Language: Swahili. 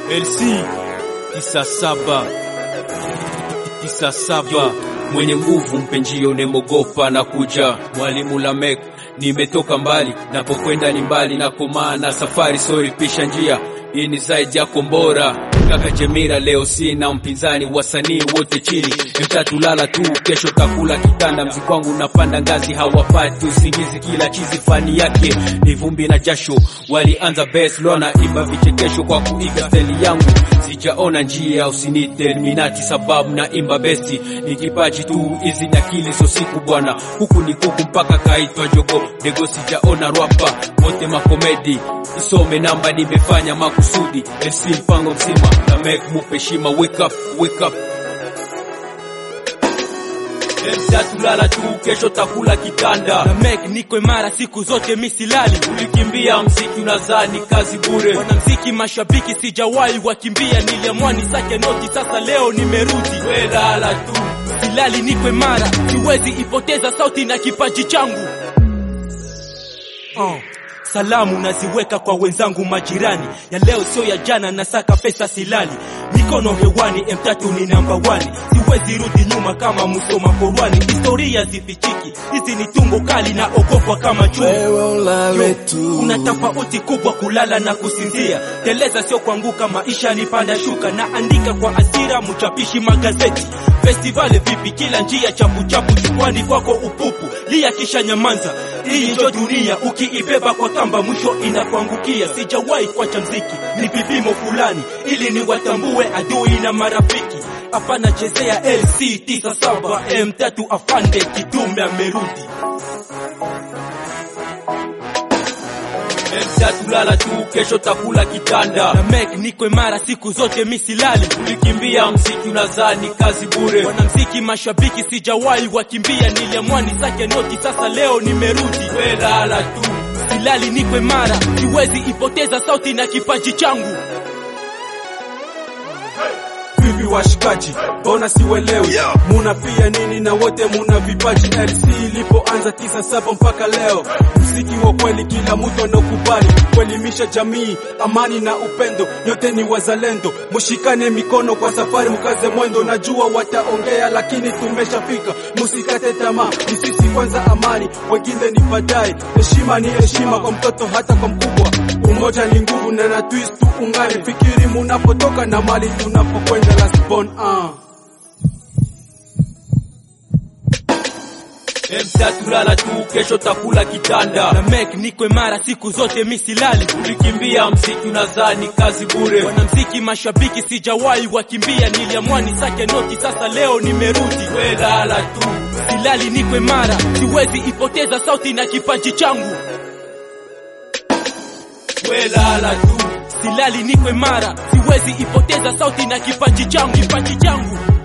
LC tisa saba tisa saba mwenye nguvu mpenjio nemogopa na kuja mwalimu Lamek nimetoka mbali napokwenda ni mbali na komana safari sori pisha njia hii ni zaidi ya kombora kaka Jemira leo sina mpinzani wasanii wote chini mtatu lala tu kesho takula kitanda mziki wangu unapanda ngazi hawapati usingizi kila chizi fani yake ni vumbi na jasho walianza best lona imba vichekesho kwa kuiga steli yangu sijaona njia usinite Illuminati sababu na imba besti ni kipaji tu hizi nakili so siku bwana huku ni kuku mpaka kaitwa jogo dego sijaona rwapa wote makomedi isome namba nimefanya makusudi MC mpango mzima na make mupe shima wake up wake up Tulala tu kesho takula kitanda na Meg niko imara siku zote misilali ulikimbia mziki unazani kazi bure wanamziki mashabiki sijawahi wakimbia niliamua nisake noti sasa leo nimerudi we lala tu silali niko imara siwezi ipoteza sauti na kipaji changu uh. Salamu naziweka kwa wenzangu majirani, ya leo sio ya jana, nasaka pesa silali, mikono hewani, M3 ni namba wani, siwezi rudi nyuma kama Musoma Korwani, historia zifichiki, hizi ni tungo kali na ogopwa kama chui. Wewe ulale tu. Kuna tofauti kubwa kulala na kusinzia, teleza sio kuanguka, maisha ni panda shuka, na andika kwa asira, mchapishi magazeti Festivali vipi, kila njia chapu chapu, jukwani kwako upupu, lia kisha nyamanza. Hii ndio dunia, ukiibeba kwa kamba mwisho inakuangukia. Sijawahi kuacha mziki, ni vipimo fulani ili niwatambue adui na marafiki. Hapana chezea LC 97 M3 afande kidume amerudi. Tulala tu kesho takula kitanda na Meg niko imara siku zote misilali ulikimbia mziki unazani kazi bure wanamziki mashabiki sijawahi wakimbia niliamua nisake noti sasa leo nimerudi we lala tu silali niko imara siwezi ipoteza sauti na kipaji changu vipi washikaji, mbona siwelewi? Muna pia nini na wote muna vipaji? LC ilipoanza tisa saba mpaka leo, mziki wa kweli kila mtu anaokubali, kuelimisha jamii, amani na upendo, nyote ni wazalendo, mushikane mikono kwa safari, mkaze mwendo. Najua wataongea, lakini tumeshafika, musikate tamaa, ni sisi kwanza, amani wengine ni baadaye. Heshima ni heshima kwa mtoto hata kwa mkubwa, umoja ni nguvu na na twist tu ungane, fikiri munapotoka na mali tunapokwenda last born ah. Tulala tu kesho takula kitanda na Meg niko imara siku zote misilali ulikimbia mziki unazani kazi bure wanamziki mashabiki sijawahi wakimbia niliamua nisake noti sasa leo nimerudi we lala tu silali niko imara siwezi ipoteza sauti na kipaji changu we lala tu silali niko imara siwezi ipoteza sauti na kipaji changu kipaji changu